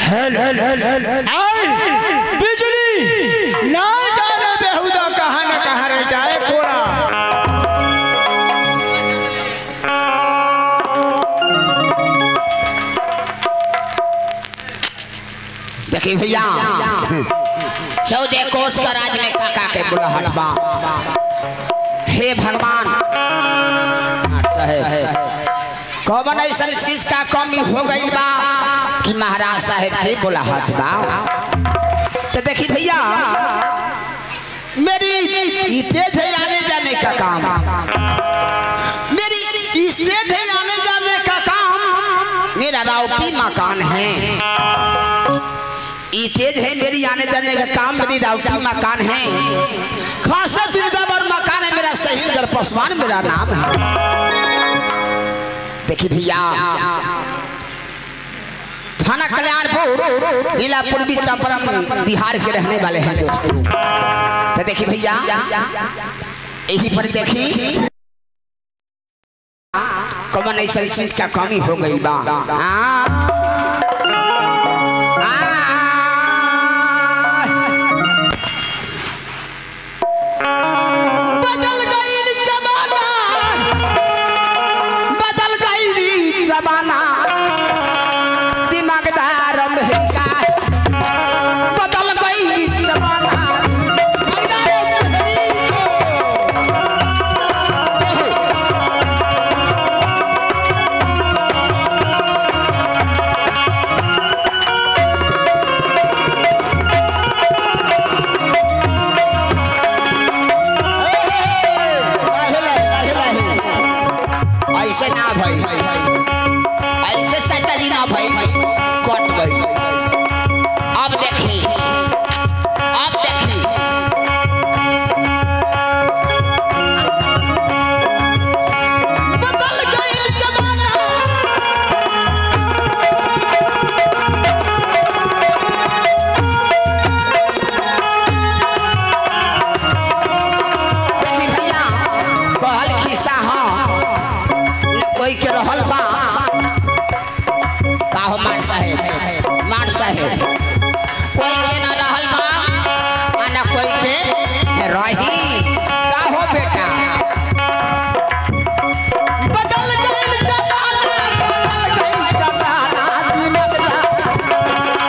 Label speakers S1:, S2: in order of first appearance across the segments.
S1: हेल हेल हेल हेल हेल
S2: बिजली ना जाने बेहुदा कहाँ न कहाँ रह जाए कोड़ा
S3: देखी भैया चौदह कोस का राज में काका के बुलाहट बा हे भगवान कौन ऐसा चीज का कमी हो गई बा कि महाराज साहेब के बुलाहट बा तो देखी भैया मेरी स्टेज है आने जाने का काम मेरी स्टेज है आने जाने का काम मेरा राउटी मकान है ये तेज है मेरी आने जाने का काम मेरी राउटी मकान है खासा बिरदावर मकान है मेरा सही दर पसवान मेरा नाम है देखिए भैया थाना कल्याणपुर जिला पूर्वी चंपारण बिहार के रहने वाले हैं दोस्तों तो देखिए भैया यही पर देखी कौन ऐसा चीज का कमी हो गई बा हाँ बदल गई जमाना बदल गई जमाना दिमागदार अमेरिका बदल गई जमाना दिमागदार ऐसे ना भाई ऐसे चाचा जी ना भाई कट गई अब देखी अब देखी बदल गई जमाना देखी भैया कहल खिस्सा हाँ न कोई के रहल बा का हो मान साहेब मान साहेब कोई के न रहल बा आ न कोई के रही का हो बेटा बदल गइल जमाना बदल गइल जमाना दिमाग दा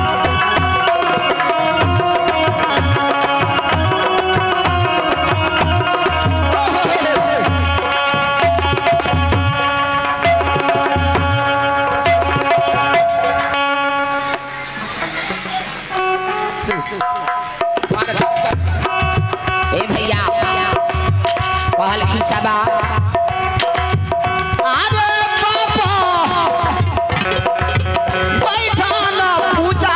S3: ए भैया कहल खिसाबा अरे बाबा बैठा न पूजा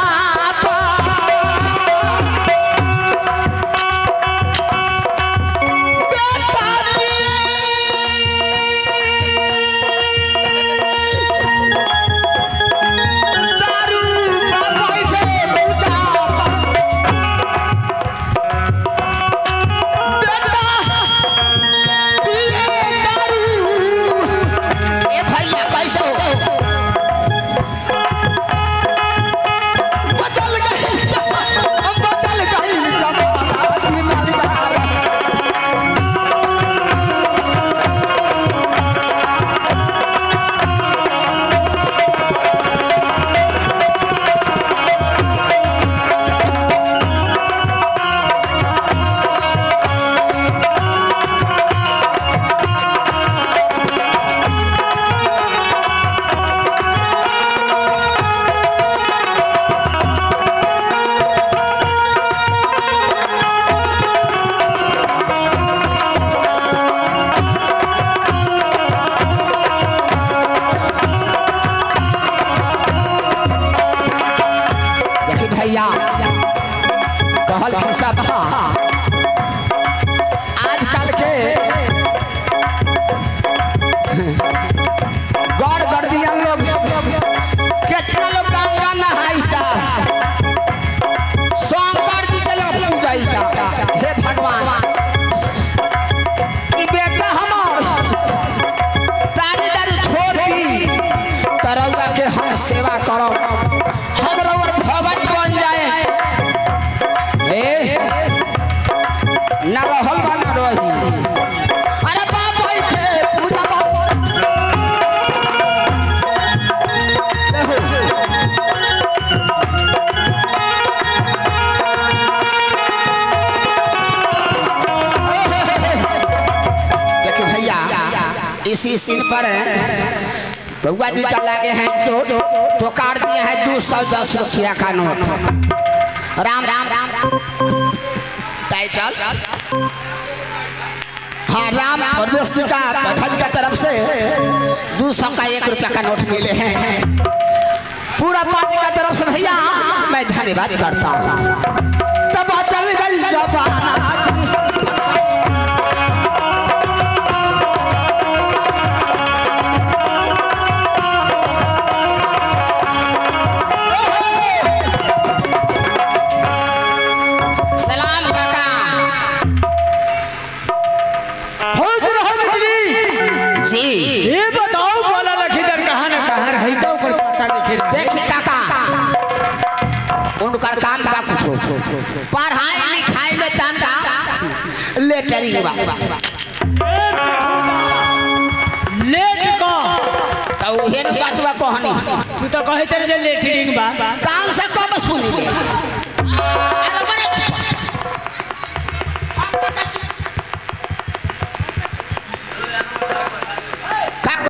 S3: दारू बैठे पूजा ए भैया कैसे हो बदल गई बदल गई जमाना दिमागदार देखी भैया कहल खिस्सा बा आजकल के गौर गर्दियन लोग कितना लोग गंगा नहाईता शंकर जी के लोग पूजाईता हे भगवान कि बेटा हमार तारी दारू छोड़ दी तरौआ के हम सेवा करब हम सीन पर बउआ जी का लागे हैं चोट तो काट दिए हैं दो सौ दस रुपया का नोट राम राम राम टाइटल हाँ राम परमेश्वरी का पठन का तरफ से दो सौ का एक रुपया का नोट मिले हैं पूरा पार्टी का तरफ से भैया मैं धन्यवाद करता हूँ तब बदल गई जबाना सलाम काका
S2: खुश रहो बिजली
S3: जी
S2: ये बताओ बोला लखीधर कहाँ न कहाँ रही तो ओकर पता नहीं रहा
S3: देखी काका उनकर काम बा कुछो पढ़ाई लिखाई में तनका लेटरिंग बा
S2: लेट का
S3: तो उहे न बतवा कहनी
S2: तू तो कहे तेरे जे लेटरिंग बा
S3: कान से कब सुनी ले अरे बड़े चुप। का-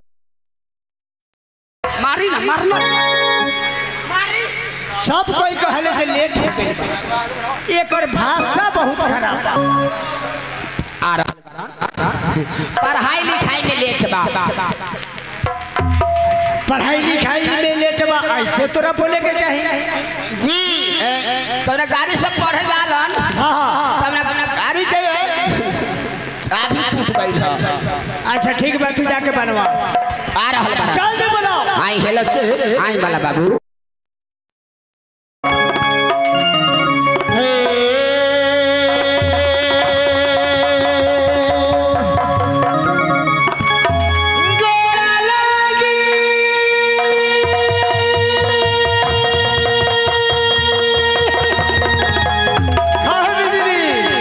S3: मारी ना मारना मारी
S2: सब कोई कहले जे लेट हो गई बा एकर भाषा बहुत खराब बा
S3: आ रहा पढ़ाई लिखाई में लेट बा
S2: पढ़ाई लिखाई में लेट बा ऐसे तोरा बोले के चाहिए
S3: जी तोने गाड़ी से पढ़े वालन
S2: हाँ हाँ
S3: तमने अपना गाड़ी के चाबी टूट गई है
S2: अच्छा ठीक बा तू जाके बनवा
S3: आ रहल बा
S2: चल दे बोलो
S3: आई हेलो चे आई वाला बाबू
S2: हाँ बिजली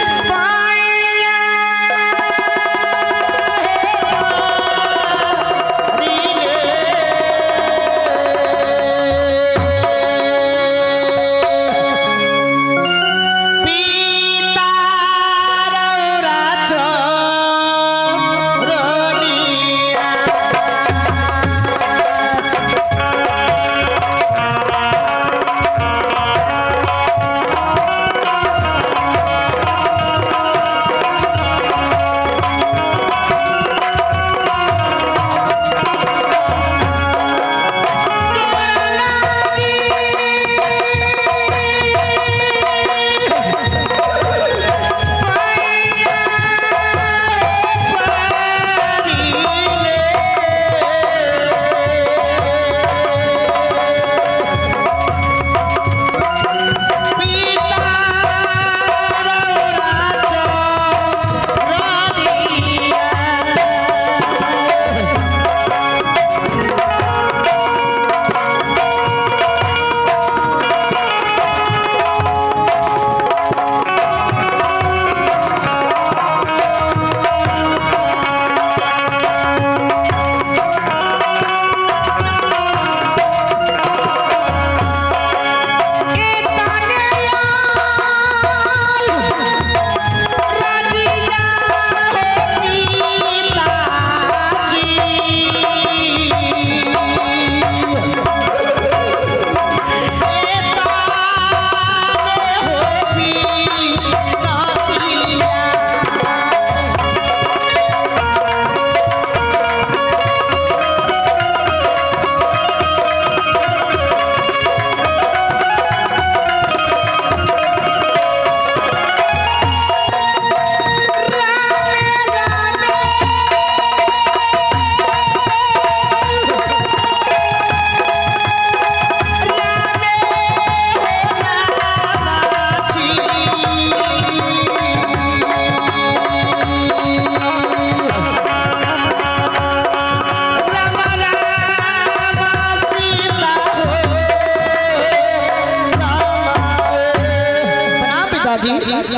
S1: प्रणाम पिताजी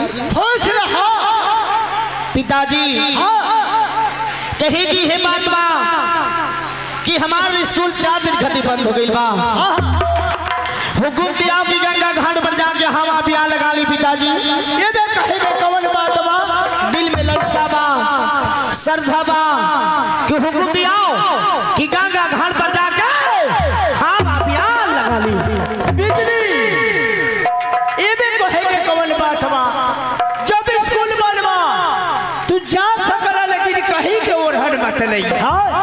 S2: खुश रहो
S1: पिताजी कही की है बात बा कि हमार स्कूल चार दिन खातिर बंद हो गई बा हुकुम दिया कि गंगा घाट पर जाके हम अभियान लगा ली पिताजी
S2: ये बे कहे के कवन बात बा
S1: दिल में ललसा बा श्रद्धा बा कि तू हुक्म दियाओ कि गंगा घाट पर जाके हम अभियान लगा ली
S2: बिजली एबे कहे के कवन बात बा जब स्कूल बनवा तू जा सकला लेकिन कहीं के ओरहन मत नहीं हाँ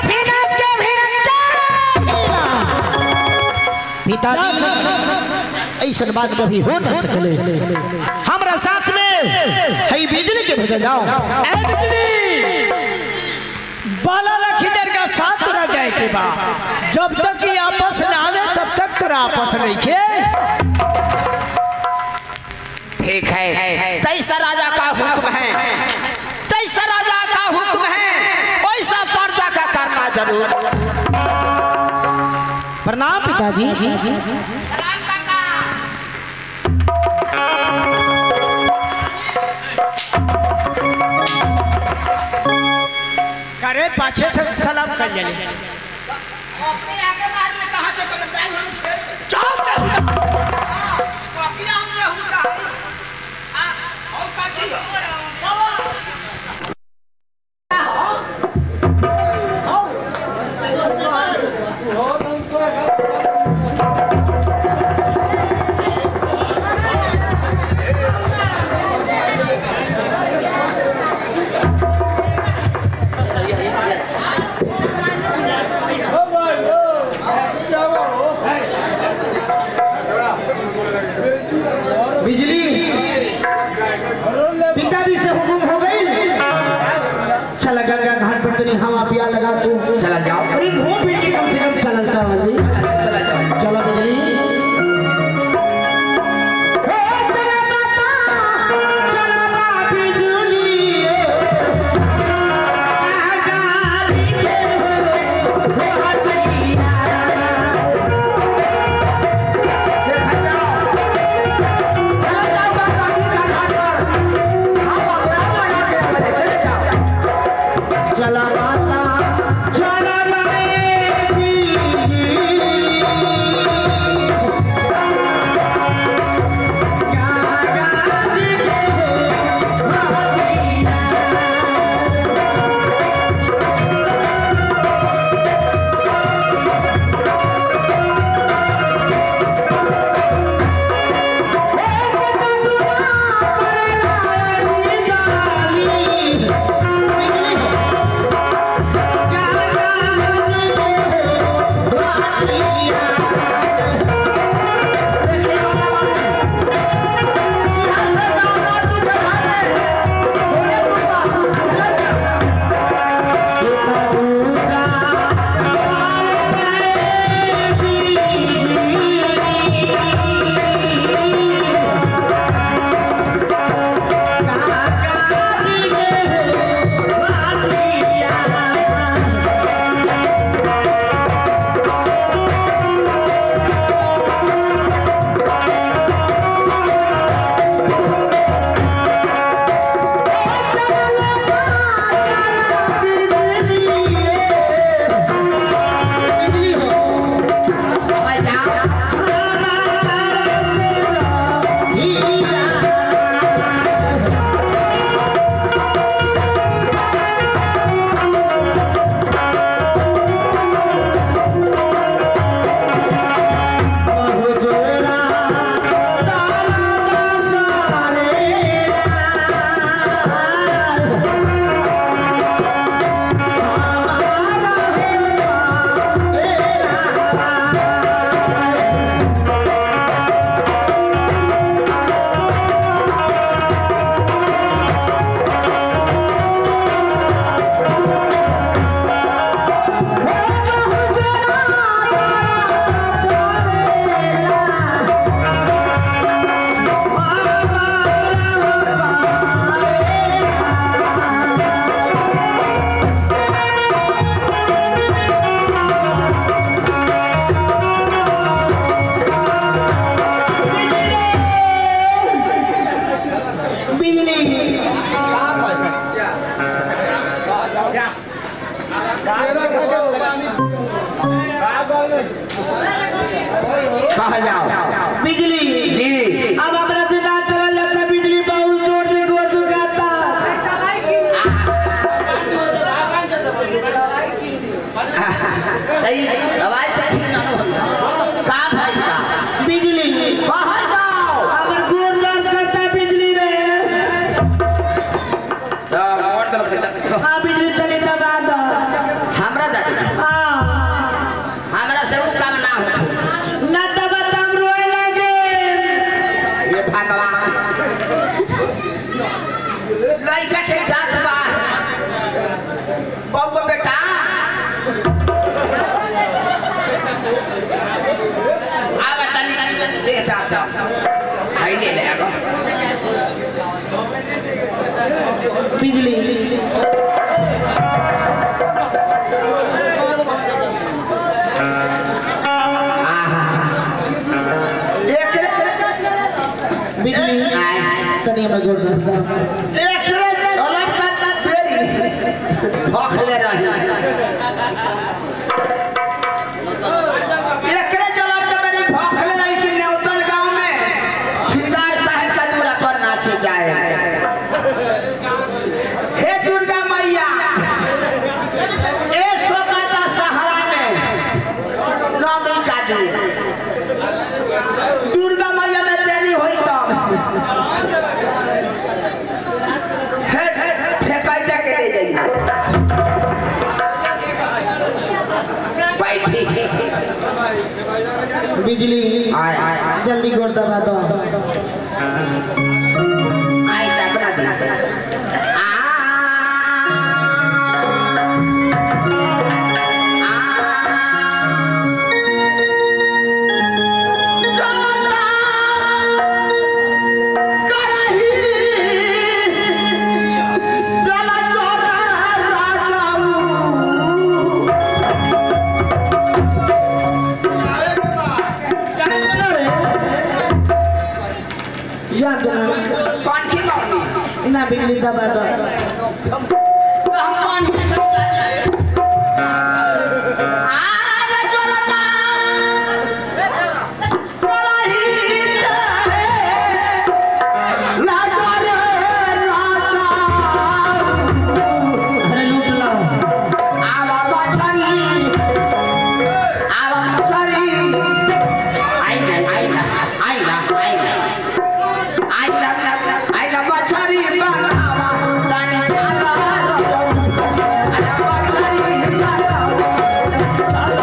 S1: पिताजी ऐसा बात कभी हो न सकले हमरा साथ में है बिजली के भेजा जाओ
S2: ए बिजली बाला लखीदर का साथ रह जाए के बा जब तक ये आपस न आवे तब तक तेरा आपस नहीं खे
S3: ठीक है तैसा राजा का हुक्म है तैसा राजा का हुक्म है वैसा पर्दा का करना जरूर
S1: प्रणाम पिताजी
S2: करे पाछे से सलाम कर ले
S1: बिजली पिताजी से हुक्म हो गई चला गंगा घाट पर तनी हम अपिया लगा तू चला जाओ अरे घूम फिर के कम से कम चलता वाली चला बिजली हे चला माता, चला बा बिजुली, आगारी के हो, हो हटिया। देखा जाओ चला माता चला
S3: कहा जाओ
S1: बिजली
S3: जी
S1: अब अपना से ना चला जाता बिजली बहुत जोर से गोर चुकाता बिजली बिजली तनी हमें गोड़ दे
S3: एकरे जलाब के मेरी भोखले रही कि नेवतल गांव में ठिकादार साहब का दूरा पर नाचे जाए हे दुर्गा मैया ए सोकाता सहारा में नौमी का दिन दुर्गा मैया में देरी हुई तब हे फेंकाइते के ले जाइए बैठी
S1: बिजली
S3: आय आय आय
S1: जल्दी गोड़ दबा दो
S3: आई अपना दे
S1: याद दो
S3: कौन की मम्मी
S1: ना बिजली दबा दो
S3: हम कौन की सब
S1: अरे लूट लाओ
S3: आवा मछरी आवा मछरी आई ना आई ना आई ना आई ना आई ना आई ना मछरी बनावा तानी खाला आवा मछरी बनावा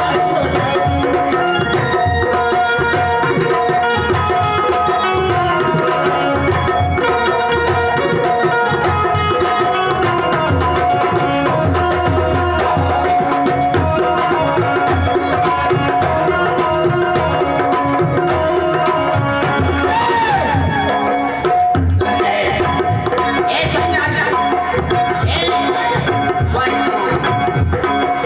S3: ए सन्यासी ए वाई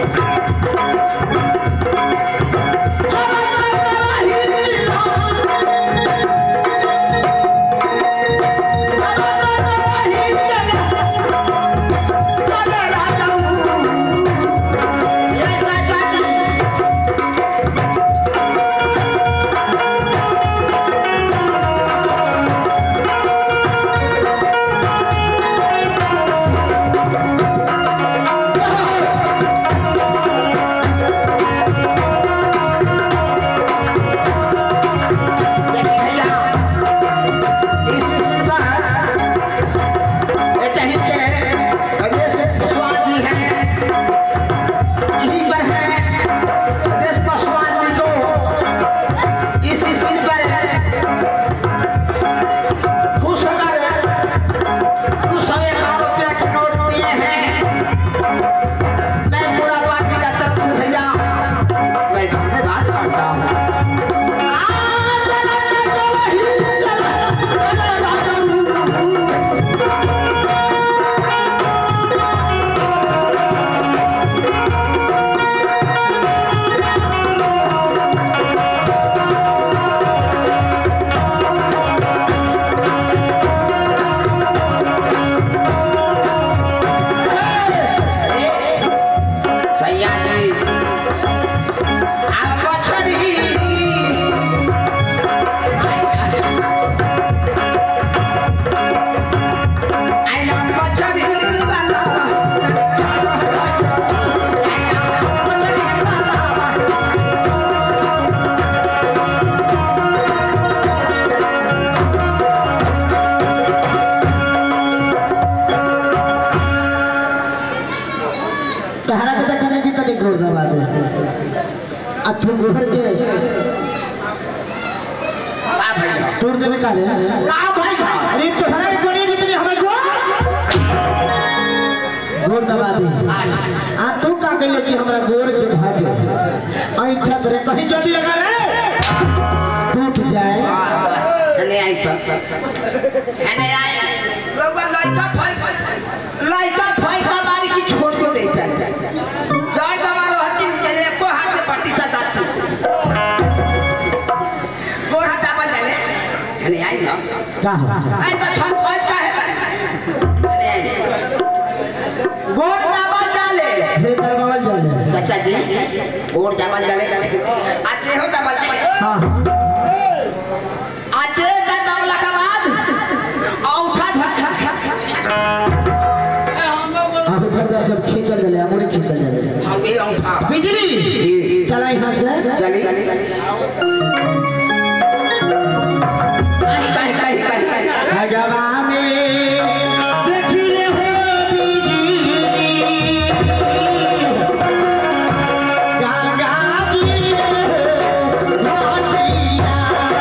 S3: मैं पूरा पार्टी का तरफ से भैया मैं धन्यवाद करता हूँ भैया जी आप मछली आई लव मछली वाला
S1: तहरा के देखने की तनी गोड़ दबा दो आ तू गोहर के
S3: का भैया
S1: तोड़ देवे काले
S3: का भैया
S1: अरे तोहरा के गोड़ी की तनी हमें गोड़ गोड़ दबा दे आ तू का कहले कि हमरा गोड़ के भागे ऐठा तोरे कहीं जल्दी लगा रे टूट जाए
S3: नहीं आई तो नहीं आई लोग लड़का फल लड़का फैसा बारी की छोड़ को देता है जड़ दबारो हती चले को हाथ में प्रतिशत आती गोड़ हाथ दाबल चले अरे आई ना
S1: का है
S3: आई तो छन पाँच का है अरे आई गोड़ दाबल डाले
S1: फिर दरबार जाने
S3: चाचा जी गोड़ दाबल डाले आते हो दाबल डाले
S1: हाँ
S3: आते का दाबला के बाद औठा झक
S1: आप इधर जा जब खींचल चले अमरे खींचल चले
S3: हम ये औठा
S1: बिजली चला यहाँ से
S3: चली कहीं कहीं कहीं कहीं
S1: भगवा में देखी रे हो बिजली गंगा जी घाटिया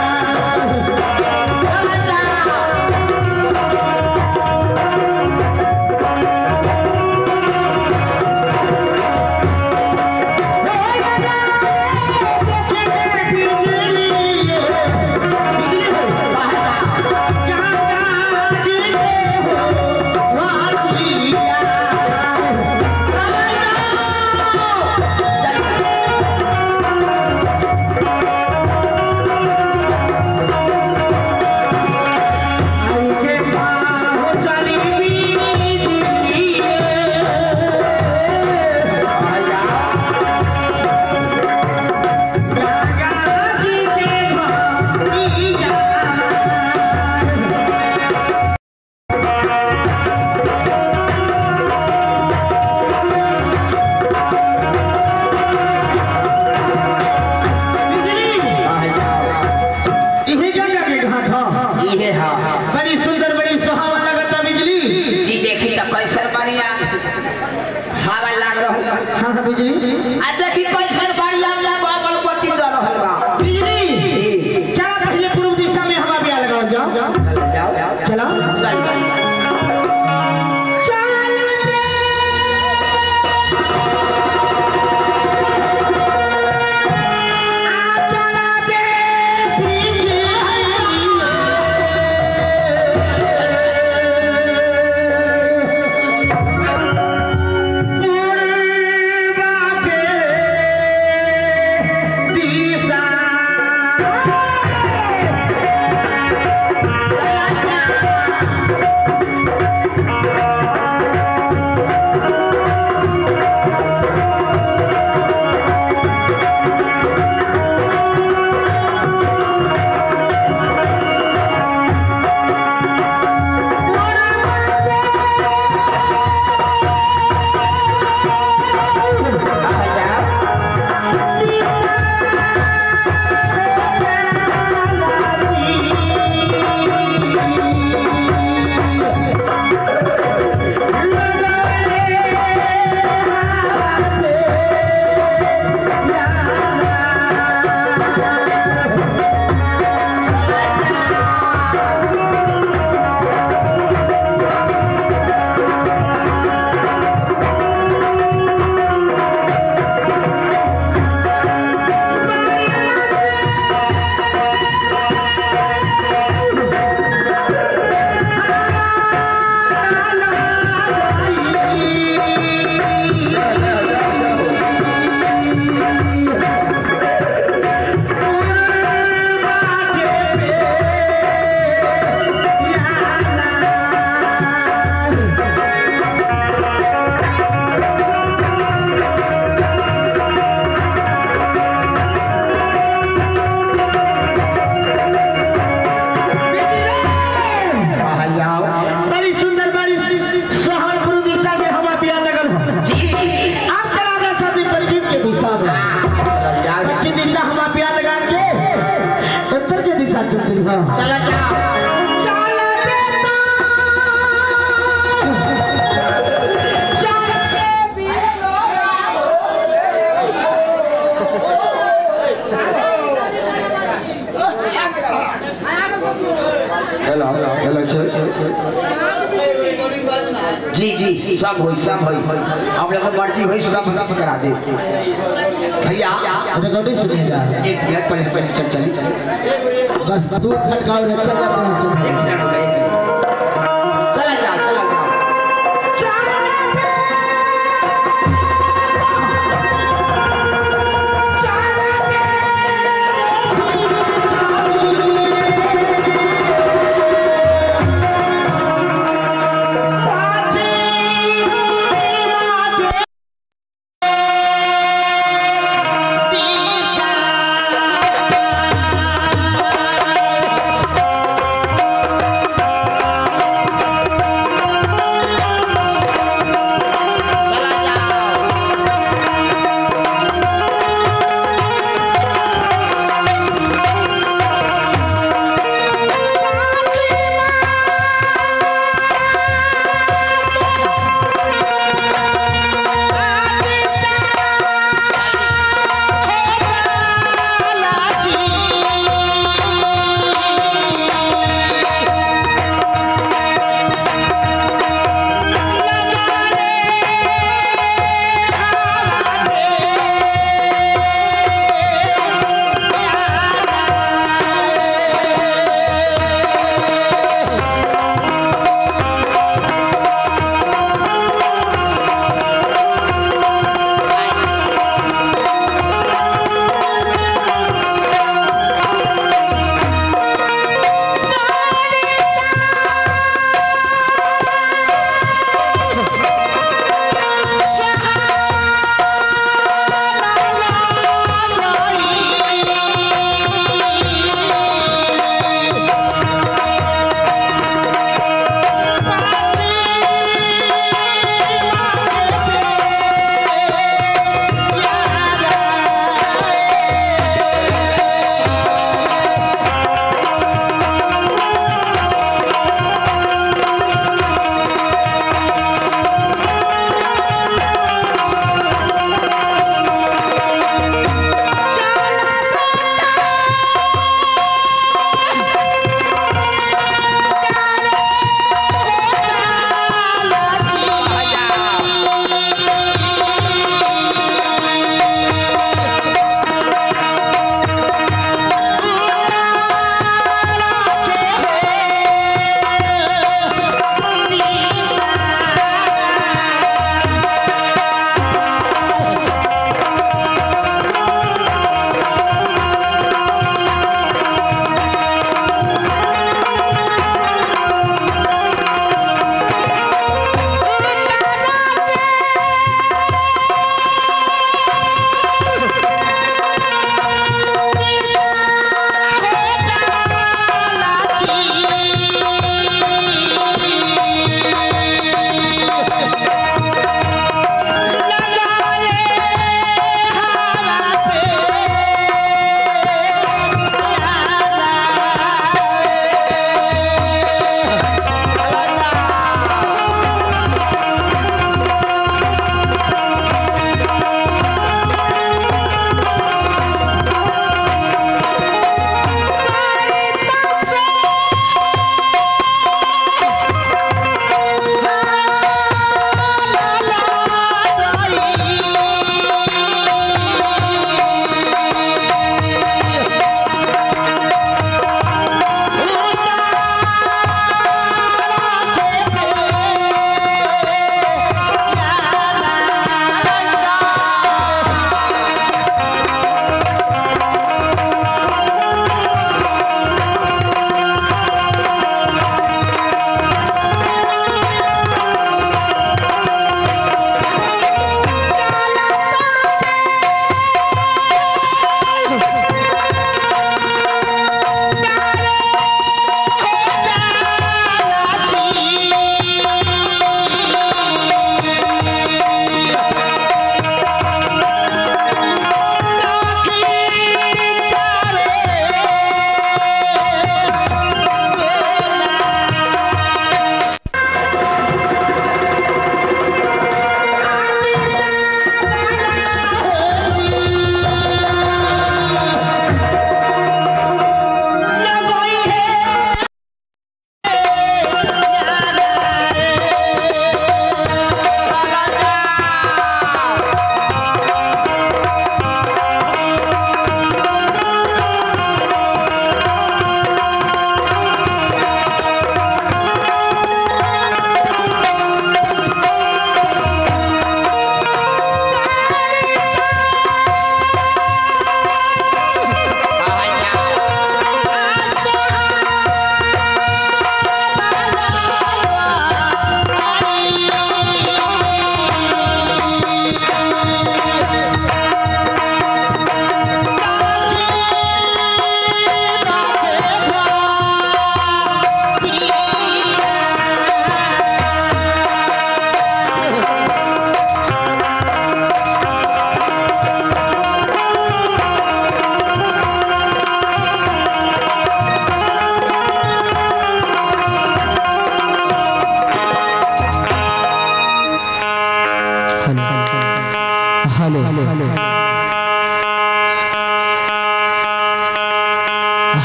S1: इहे गंगा के घाट ह
S3: ये हाँ
S1: बड़ी सुंदर बड़ी सुहावन लगता बिजली
S3: जी देखी तो कैसर बढ़िया हवा लाग रहा
S1: हाँ हाँ बिजली
S3: आ देखी कैसर बढ़िया बाबल पति दे रहल बा
S1: बिजली चला पहले पूर्व दिशा में हवा बिया लगाओ जाओ
S3: जाओ जाओ
S1: चला
S3: चल चल
S1: बड़ी सुंदर बड़ी सुहावन पूर्व दिशा में हवा बिया लगल हो आप चला रहा सब पश्चिम के दिशा में पश्चिम दिशा हवा बिया लगा के उत्तर के दिशा चलती हो
S3: चला जाओ
S4: हेलो हेलो चल
S3: जी जी सब होई सब होई हम लोग को मर्जी होई सब सब करा दे भैया
S1: रिकॉर्डिंग सुनिएगा
S3: एक मिनट पहले पहले चल चली चल
S1: बस तू खटकाओ रे चल
S3: एक मिनट हो गया, एक मिनट चला जाओ चला जाओ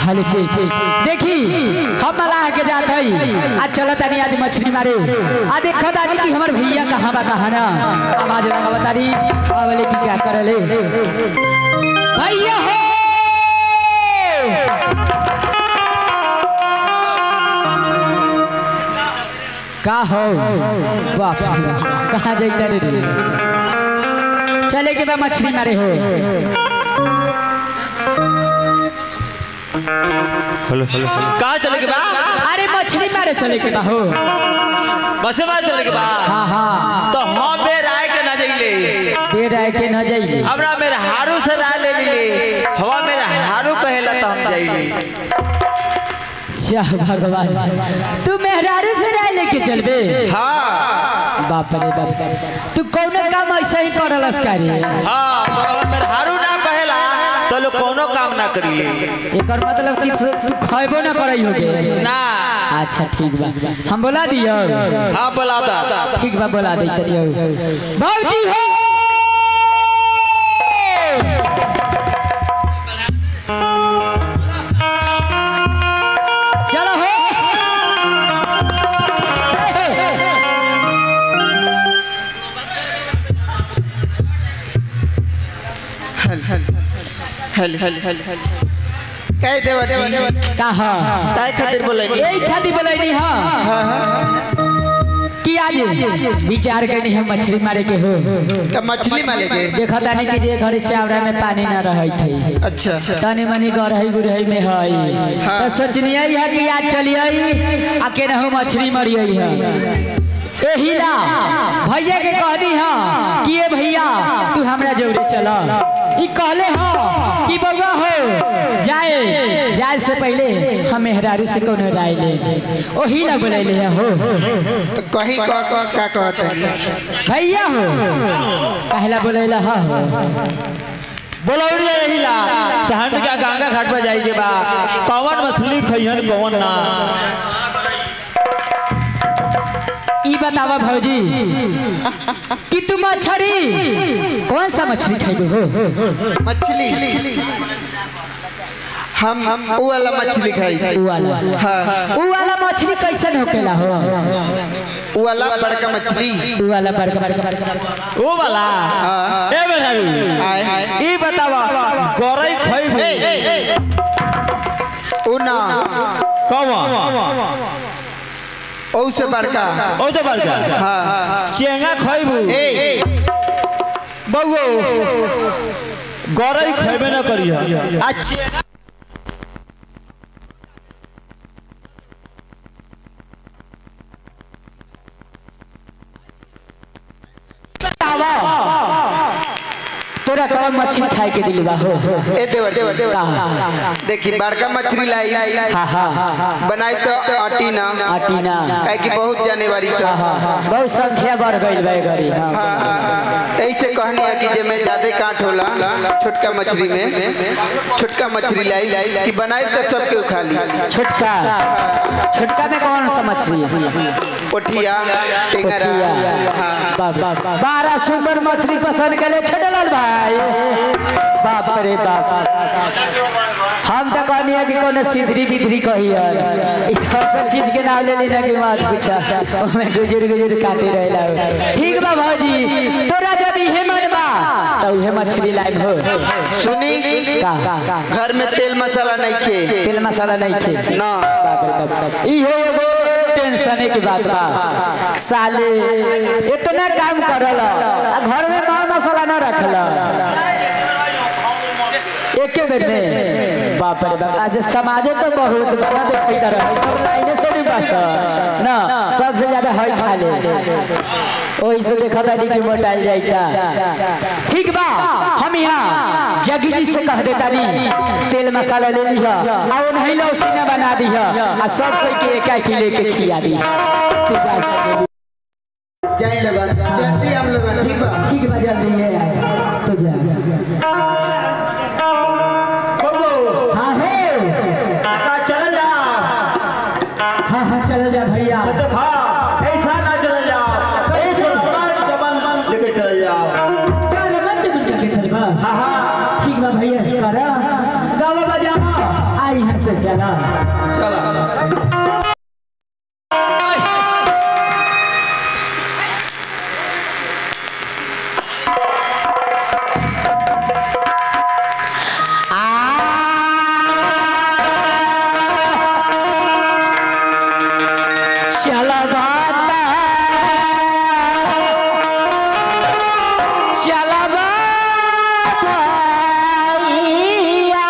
S5: हल चे चे देखी हम मलाह के जात हई आज चलो तनी आज मछली मारे आ देखो दादी कि हमर भैया कहाँ बा कहाँ ना आवाज लगा बतारी आवले की क्या करले भैया हो का हो बाप रे बाप, कहाँ जाइता रे रे चले के बा मछली मारे हो
S6: कहाँ चले के बा
S5: अरे मछली मारे चले के बा हो
S6: बसे मार चले के बा
S5: हाँ हाँ
S6: तो हम बे राय के ना जाइले
S5: बेर आए के न जाइए
S6: हमरा मेरे हारू से राय ले लीले हवा मेरे हारू कहेला तो हम जाइले
S5: चाह भगवान तू मेहरारू से राय लेके चलबे
S6: हाँ
S5: बाप रे बाप तू कौन काम ऐसा ही करलस कारी
S6: हाँ भगवान मेरे हारू ना कहेला तो लोग कोनो काम ना करिले
S5: एकर मतलब कि तू तू खैबो ना करई होगे
S6: ना
S5: अच्छा ठीक बा हम बोला दियो
S6: हाँ बोला दा
S5: ठीक बा बोला दे तरियो भौजी हो चलो हो
S1: हल हल हल हल कह देवर जी
S5: का हा
S1: काय खातिर बोले
S5: यही खातिर बोलैनी हा कि आज विचार करनी है मछली मारे के हो
S1: का मछली मारे के
S5: देखा तानी कि जे घरे चावड़ा में पानी ना रहै थई
S1: अच्छा
S5: तनी मनी गरहई गुरहई में हई तो सोचनी है कि आज चलिए आ के रहू मछली मरिए है एही ला भैया के कहनी है कि ए भैया तू हमरा जोड़े चला ई कहले हो कि बउआ हो जाए जाए से पहले हम मेहरारू से कोनो राय ले ओही ला बोलैले है हो
S1: तो कहीं का का का कहते हैं
S5: भैया हो कहला बोलैला हा हो
S6: बोलौड़ी यही ला सहन का गंगा घाट पर जाई के बा कौन मछली खइहन कौन ना
S5: ई बतावा भौजी कि तू मछली कौन सा मछली खाइबे हो
S1: मछली हम हम वो वाला मछली खाई
S5: उ वाला
S1: हाँ हाँ
S5: उ वाला मछली कैसन होकेला हो
S1: वो वाला बड़का मछली
S5: उ वाला बड़का बड़का बड़का
S6: ओ वाला ए बेरारू
S1: आए आए
S6: ई बतावा गरई खइबे
S1: ओ ना
S6: कौन
S1: ओ से बड़का
S6: ओ से बड़का
S1: हाँ हाँ
S6: चेंगा खइबू
S1: ए
S6: बउओ गरई खइबे ना करिह आ चेंगा
S5: तोरा कौन मछली खाए के दिल बा हो
S1: ए देवर देवर देवर
S5: का
S1: देखी बड़का मछली लाई
S5: हा हा हा
S1: बनाई तो आटी ना
S5: आटी ना
S1: काहे कि बहुत जाने वाली सब
S5: हा हा बहुत संख्या बढ़ गइल बा गरी हां
S1: हाँ, हाँ, हाँ। ऐसे कहनी है कि जे में ज्यादा काट होला छोटका मछली में छोटका मछली लाई लाई कि बनाई तो सबके खा ली
S5: छोटका छोटका में कौन सा मछली है
S1: पोठिया टेंगरा
S5: पोठिया
S1: हाँ
S5: बाप बाप बारह सुंदर मछली पसंद के लिए छोटे लाल भाई बाप रे बाप हम तो कहनी है कि कोनो सिधरी बिधरी कही है इ तो सब चीज के नाम ले लेना के मत पूछा ओमे गुजर गुजर काटे रहेला ठीक बा भौजी तोरा जब इहे मन बा तो उहे मछली लाइव हो
S1: सुनी
S5: का का
S1: घर में तेल मसाला नहीं खे
S5: तेल मसाला नहीं खे
S1: ना
S5: बाप रे बाप इहे एगो टेंशन की बात बा साले इतना काम करल आ घर में माल मसाला ना रखल एके बेर में बाप रे बाप आज समाजे तो बहुत बड़ा देखई तरह है सब लाइने से भी बस ना सबसे ज्यादा हई खा ले ओही से देखा था कि मोटाइल जाइता ठीक बा हम यहाँ जगी जी से कह देता नी तेल मसाला ले लिहा आ वो नहीं लो सीना बना दिहा आ सब कोई के एक एक लेके खिया दी तू जा सके
S1: जाए लगा जल्दी हम लोग ठीक बा
S5: ठीक बा जल्दी ले आए तो जा हाँ है
S6: चल जा
S5: हाँ हाँ चलो जा भैया
S6: हाँ ऐसा ना चल जा ऐसे चमन लेके चल जाओ
S5: क्या रमन चल चल के चल बा
S6: हाँ हाँ
S5: ठीक बा भैया करा गावा बजा आ भाई यहाँ से चला
S4: चला
S5: चला बाता चला बाता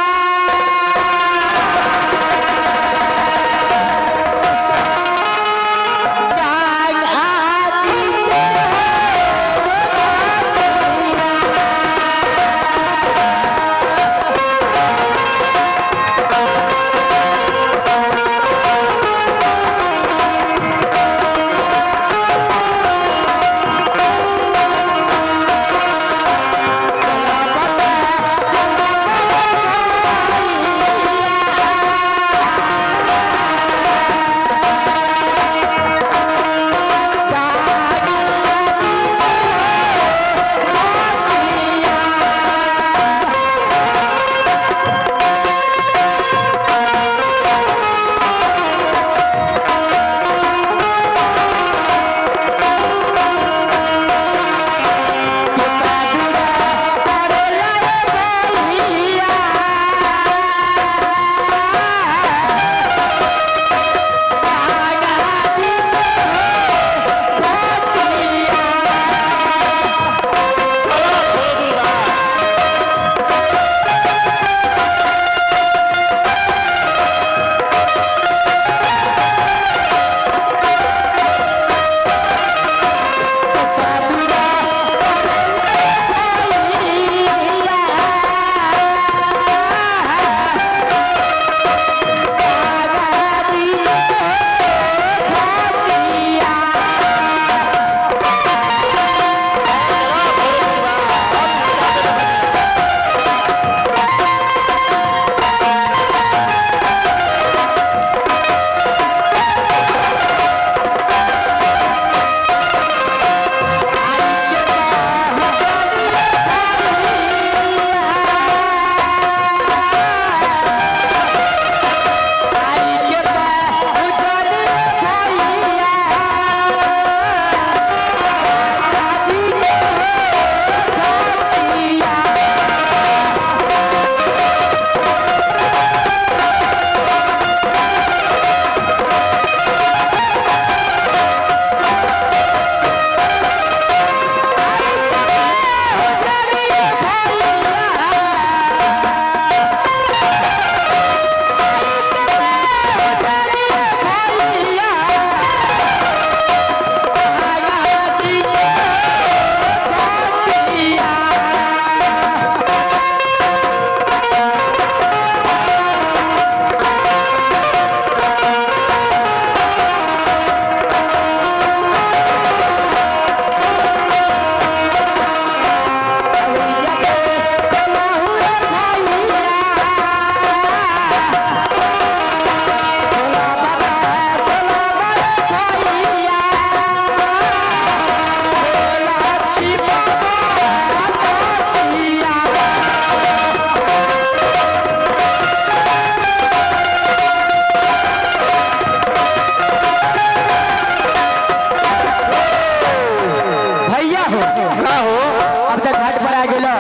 S5: भैया हो
S6: का हो
S5: अब तक घाट पर आ गेलो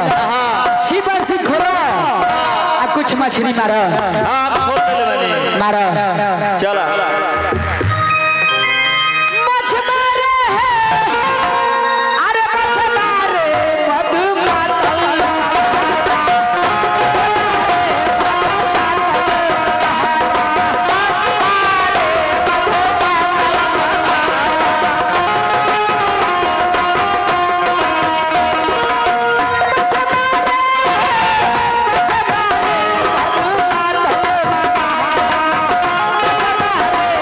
S5: छिपर से खोलो आ कुछ मछली मारो
S6: आप खोल देले बानी
S5: मारो
S6: चला
S5: मछ मारे है अरे मछ मारे मधु मातल मछ मारे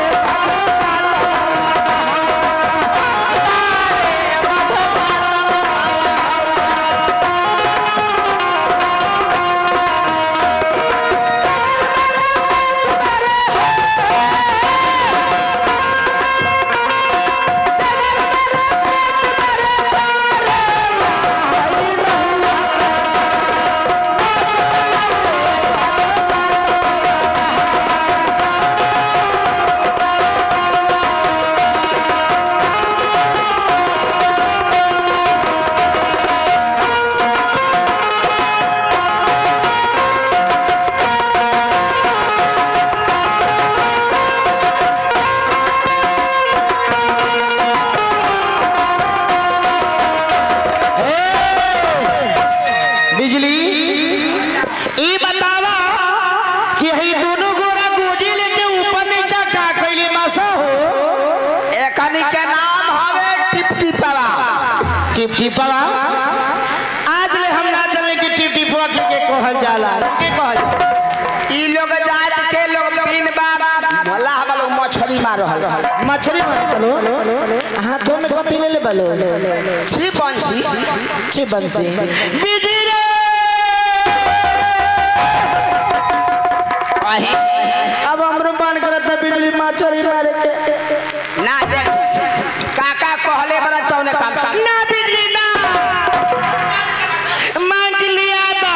S6: टिपवा आज ले हम ना चले कि टिप टिपवा के के कहल जाला के कहल जाला
S3: ई लोग जात के लोग तीन बार भला हम लोग मछली मार रहल
S1: मछली मार चलो हाथों में कथी ले ले बलो
S3: छी पंछी
S1: छी बंसी
S6: बिजी रे
S3: कहीं
S1: अब हमरो मन करत है बिजली मछली मारे के
S3: ना देख काका कहले बड़ा तौने काम काम
S6: ना बिजली ना मांग लिया था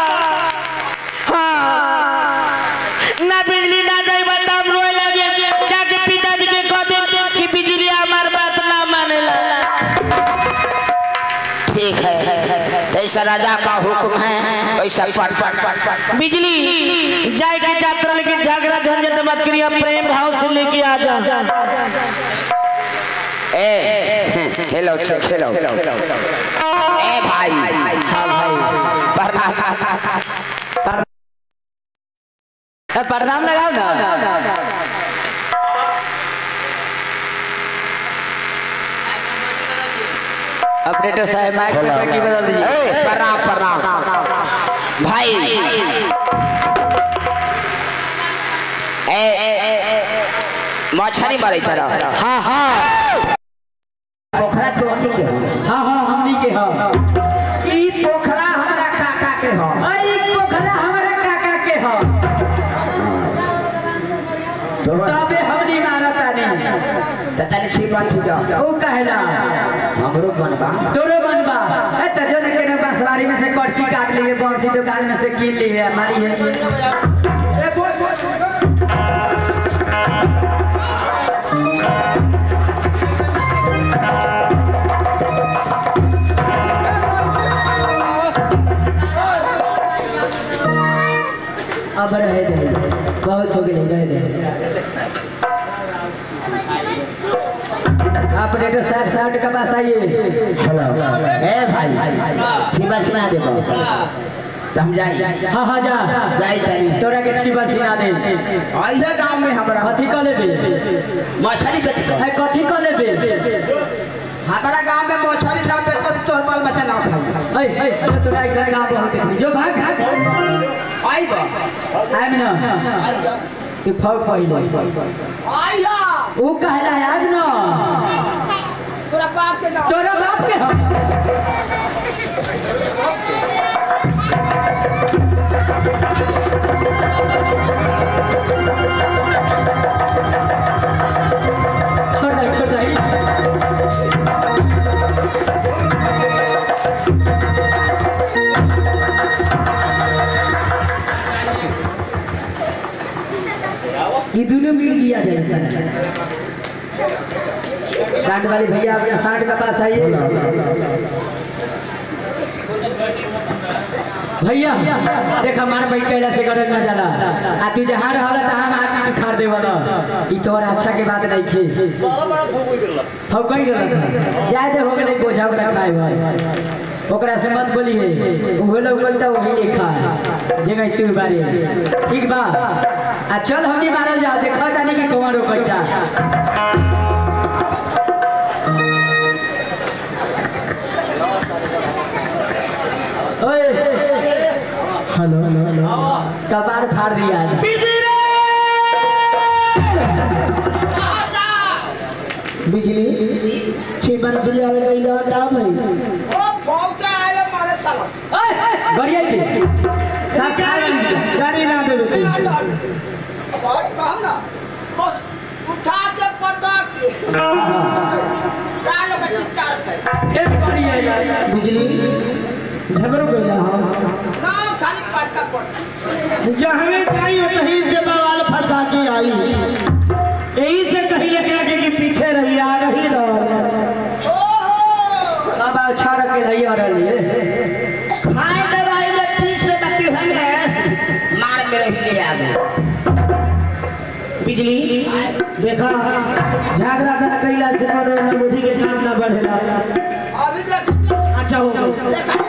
S6: हाँ ना बिजली ना जाई बता हम रोए लगे जाके पिताजी के कह दे कि बिजली हमार बात ना मानेला
S3: ठीक है तैसा राजा का हुक्म है वैसा पट पट पट पट
S6: बिजली जाए के यात्रा लेकिन झगड़ा झंझट मत करिए प्रेम भाव से लेके आ जा
S3: ए हेलो चेक हेलो ए भाई प्रणाम
S5: ए, प्रणाम लगाओ ना ऑपरेटर साहब माइक पे पट्टी बदल दीजिए
S3: प्रणाम प्रणाम भाई ए ए ए, ए, मछली मारे तरह
S5: हाँ हाँ
S3: पोखरा तो हमनी के
S5: हाँ हाँ हमनी के हाँ
S3: ई पोखरा हमरा काका के हो
S5: अरे पोखरा हमारे काका के हाँ तबे हमनी मारा तानी
S3: तनी छिपा छिपा
S5: ओ कहला
S3: हमरो बनबा
S5: तोरो बनबा ए तजो ने केने बसवारी में से कर्ची काट लिए बंसी दुकान में से कीन लिए हमारी है अब रहे दे बहुत हो गई रहे दे ऑपरेटर साहब साउंड के पास आइए
S3: ए भाई छिपा सुना दे समझाई
S5: हाँ हाँ जा
S3: जाई तनी
S5: तोरा के छिपा सिना दे
S3: ऐसे गांव में हमरा
S5: कथी कर लेबे
S3: मछली कथी कह
S5: है कथी कर लेबे
S3: हमारा गांव में मछली ना पे तो तोर बाल बच्चा ना खाई
S5: ऐ ऐ तोरा एक जगह बहुत देखी जो भाग भाग
S3: आई बा
S5: आइम ना तू फौ पहिले
S3: आइया
S5: ऊ कहला याद ना
S3: तोरा बाप के ना
S5: तोरा बाप के हम छोड़ दे छोड़ दे ये दोनों मिल गया जैसा साठ वाले भैया अपना साठ का पास आइए भैया देख हमार भाई कैला से गरज ना जाला आ तू जहाँ रहला तहाँ आदमी तू खार देवला ई तोर अच्छा के बात नहीं खे हम कही रहल जाए दे हो गेलै बोझा ओकरा खाए भाई ओकरा से मत बोली है उहे लोग बोलता वही नहीं खा जगह तू बारे ठीक बा आ चल हमनी मारल जा देखा जानी कि कौन रोकता ओए हेलो हेलो हेलो कपार फाड़ दिया
S1: बिजली छी बंसी आवे गई लो का भाई
S3: ओ भौंके आए मारे सालस
S5: बढ़िया के सब खा लेंगे
S1: गाड़ी ना दे दे
S3: बहुत कहम ना बस उठा के पटक के सालों का तीन चार पे
S5: एक बढ़िया यार
S1: बिजली झगड़ो गई हम
S3: ना खाली पटका पट
S1: जहाँ जाई वहीं से बवाल फंसा के आई यही से कहीं लेके आके कि पीछे रही आ रही रहो
S3: ओहो
S5: अब अच्छा रखे रही और लिए
S3: खाए दे रही ले पीछ ले तकी है मार मेरे लिए आ गए
S1: बिजली देखा झगड़ा ना कैला से मनोरंजन बुद्धि के काम ना बढ़ेला
S3: अभी देख
S1: अच्छा हो गया
S3: देखा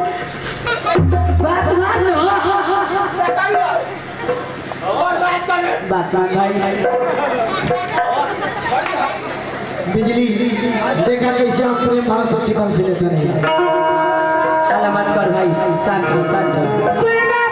S5: बात मान लो
S3: देखा और बात कर
S5: बात मान भाई
S1: बिजली देखा कैसे हम प्रेम भाव से चिकन से लेते नहीं
S5: चला मत कर भाई शांत हो शांत हो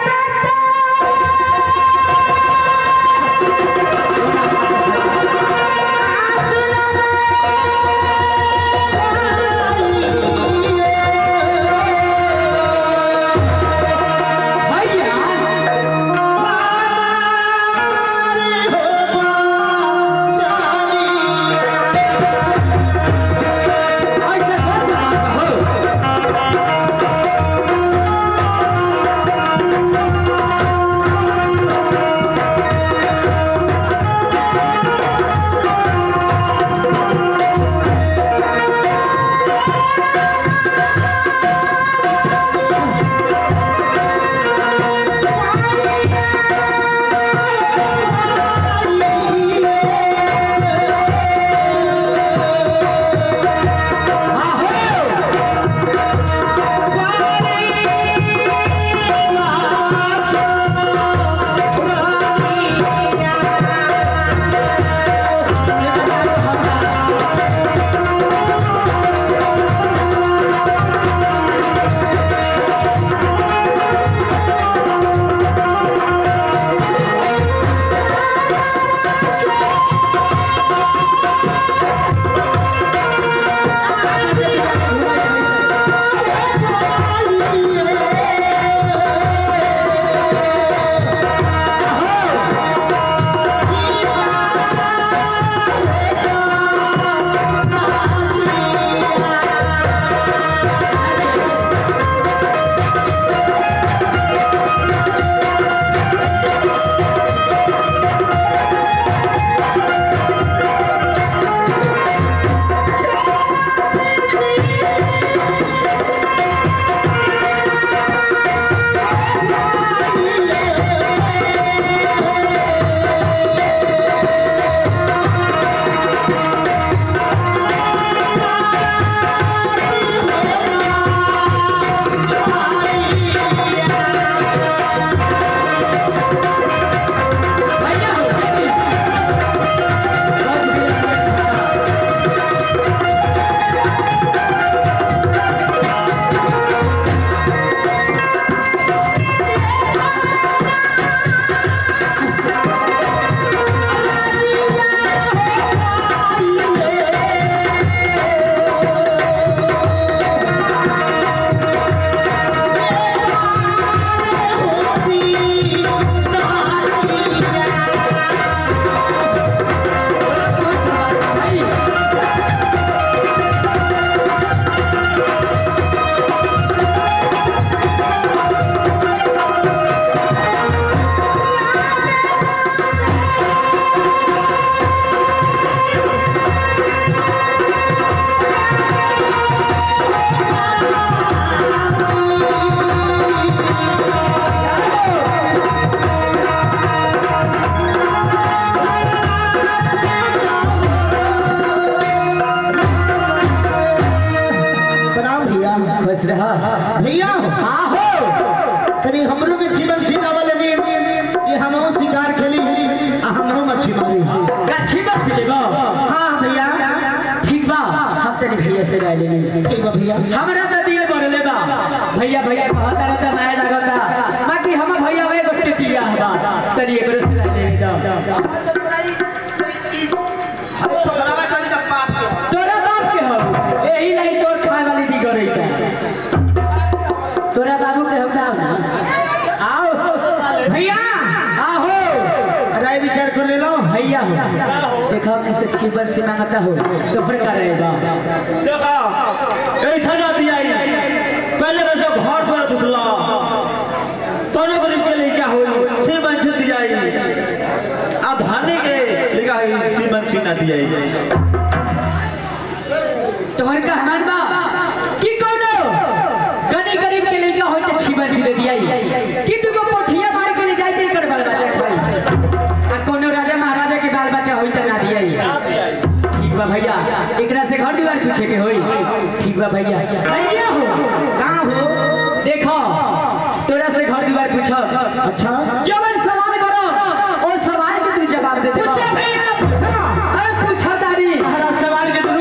S1: प्रणाम भैया
S5: खुश रहा
S1: भैया
S5: हाँ हो
S1: कभी हमरो के जीवन सीतावा लगी कि हमहू शिकार खेली आ हमहू मच्छी मारी
S5: अच्छी बात है बा
S1: हाँ भैया
S5: ठीक बा हम तेरे भैया से राय लेंगे
S1: ठीक बा भैया
S5: हमरा तो दिल बढ़ले बा भैया भैया कहता रहता नया लगता बाकी हम भैया वे बच्चे दिया बा तनी एकरो से राय लेंगे जाओ तोरा बाप के हो यही नहीं तोर खाए वाली दी गई तोरा बाबू के हो जाओ ना आओ
S1: भैया
S5: आओ
S1: राय विचार कर ले लो
S5: भैया हो देखो अपने सच की बस से मांगता हो तो फिर कर रहेगा
S4: देखा ऐसा ना दिया पहले वैसे घर पर दुखला तोने गरीब के लिए क्या हुई श्रीमंत दिया अब धाने के लिखा है श्रीमंत ना दिया
S5: तुम्हारे का हमार बा की कोनो गनी गरीब के लिए हो तो छिबा दे दिया कि तू को पोठिया मार के ले जाए ते कर बाल बच्चा खाई आ कोनो राजा महाराजा के बाल बच्चा होई त ना दिया ठीक बा भैया एकरा से घर द्वार पूछे के होई ठीक बा भैया भैया हो
S1: कहाँ हो
S5: देखो तोरा से घर द्वार पूछो
S1: अच्छा
S5: जवन सवाल करो ओ सवाल के तू जवाब दे दे
S1: पूछो भैया पूछो
S5: अरे पूछो तारी
S1: हमारा सवाल के तुम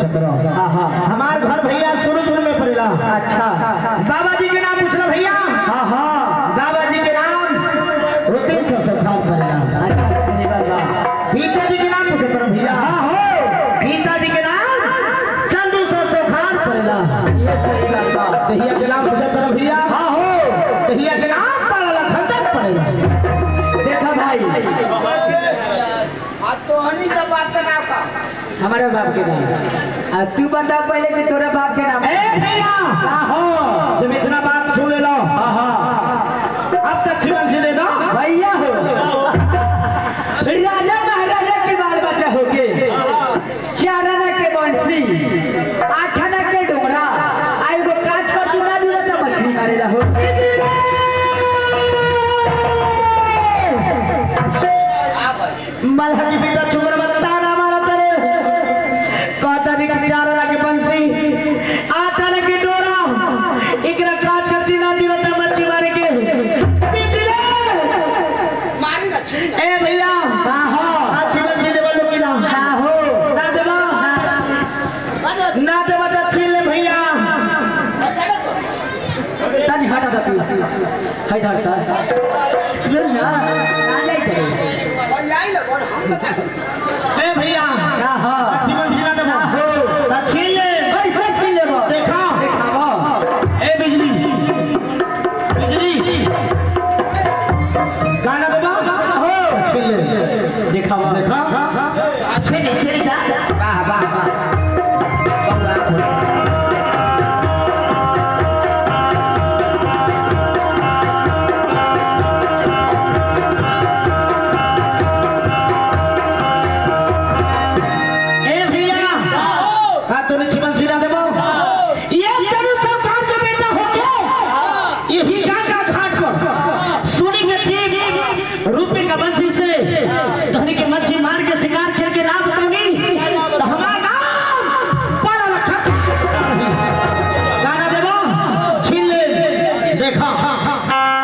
S1: सत्रह
S5: हाँ हाँ
S1: हमार घर भैया सूरजपुर में पड़ेला
S5: अच्छा
S1: बाबा जी के नाम पूछला भैया
S5: हाँ हाँ
S1: बाबा जी के नाम रुतिन सौ सखान पड़ेला
S5: अच्छा सुनी बाबा
S1: गीता जी के नाम पूछे पर भैया हाँ हो गीता जी के नाम चंदू सौ सखान पड़ेला
S5: ये सही बाबा
S1: भैया के नाम पूछे पर भैया हाँ हो भैया के नाम पड़ेला खंडन पड़ेला
S5: देखा भाई हमारे बाप के नाम आ तू बता पहले कि तोरा बाप के नाम
S1: ए भैया
S5: हाँ हो
S1: जब इतना बात सुन ले लो
S5: हाँ हाँ
S1: अब तक जीवन जी दे दो
S5: भैया हो राजा महाराजा के बाल बच्चा होके चार आना के बंसी आठ आना के डोंगरा आ एगो काज पर दुका दूरा तो मछली मारे रहो
S1: मल्हा की बेटा चुगर बत्ता ना मारा तेरे कहता नहीं कि चार लगे बंसी आठ लगे डोरा इकरा काट कर चिना दियो त मच्छी मारे के बिजले ए भैया
S5: हाँ हो
S1: आज जीवन जी देवल लोग ना
S5: हाँ हो
S1: ना देवा ना देवा तो छीन ले भैया
S5: तनी हटा दो तू है धरता सुन ना आ जाई करे
S1: ए भैया
S5: हाँ हाँ
S1: जीवन जी ना देवा ना छीन ले
S5: कैसे छीन लेबो
S1: देखा
S5: देखाबो
S1: ए बिजली बिजली गाना देवा हो छीन ले
S5: देखाबो
S1: देखा
S3: वाह वाह वाह
S1: ए भैया हाँ तूने जीवन सिरा देवो ये जरूर सरकार के बेटा हो गए यही गंगा घाट पर सुनी के चीज रुपए का बंसी से धनी के मच्छी मार के शिकार खेल के राम कमी तो हमारा नाम बड़ा रखा गाना देवो छीन ले देखा हाँ हाँ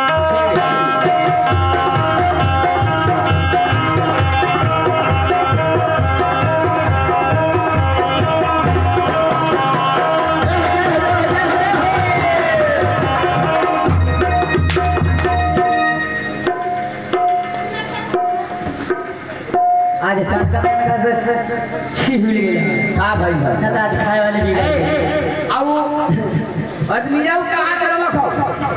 S5: आज तड़का तड़का से छीन मिल गया
S3: हाँ भाई भाई
S5: चल आज खाए वाले भी गए
S3: आओ आदमी आओ कहाँ कर रखो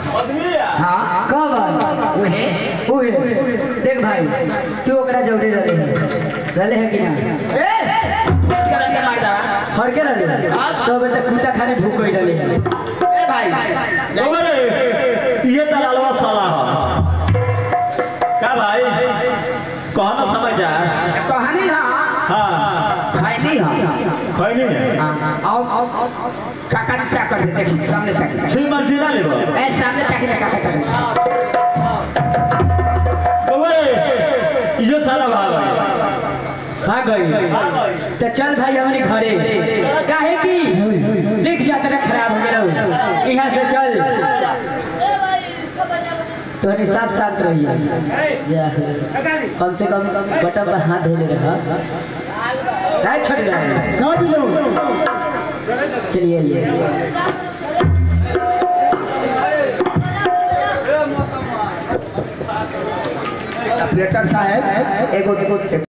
S5: कब
S3: उहे
S5: उहे देख भाई तू ओकरा जौड़ी रहले है रहले है कि ना
S3: ए करन के मार दा
S5: हर के रहले तो बेटा कुत्ता खाने भूख गई रहले है
S3: ए भाई
S4: अरे ये दलालवा साला है क्या भाई कहो ना समझ जा
S3: कहानी हाँ
S4: हाँ
S3: भाई नहीं हाँ
S4: कोई नहीं
S3: आओ आओ आओ काका ने क्या कर देखी सामने तक
S4: श्री मंजिला ले बो
S3: ए सामने तक काका तक
S4: ओए ये साला भाग गया
S5: भाग गई तो चल भाई हमारे घरे काहे की देख यात्रा खराब हो गया यहाँ से चल तो साफ साफ रहिए जा। कम से कम बटन पर हाथ धोले रहा काय छोड़ रहा चलिए ये
S3: ऑपरेटर साहब एगो एगो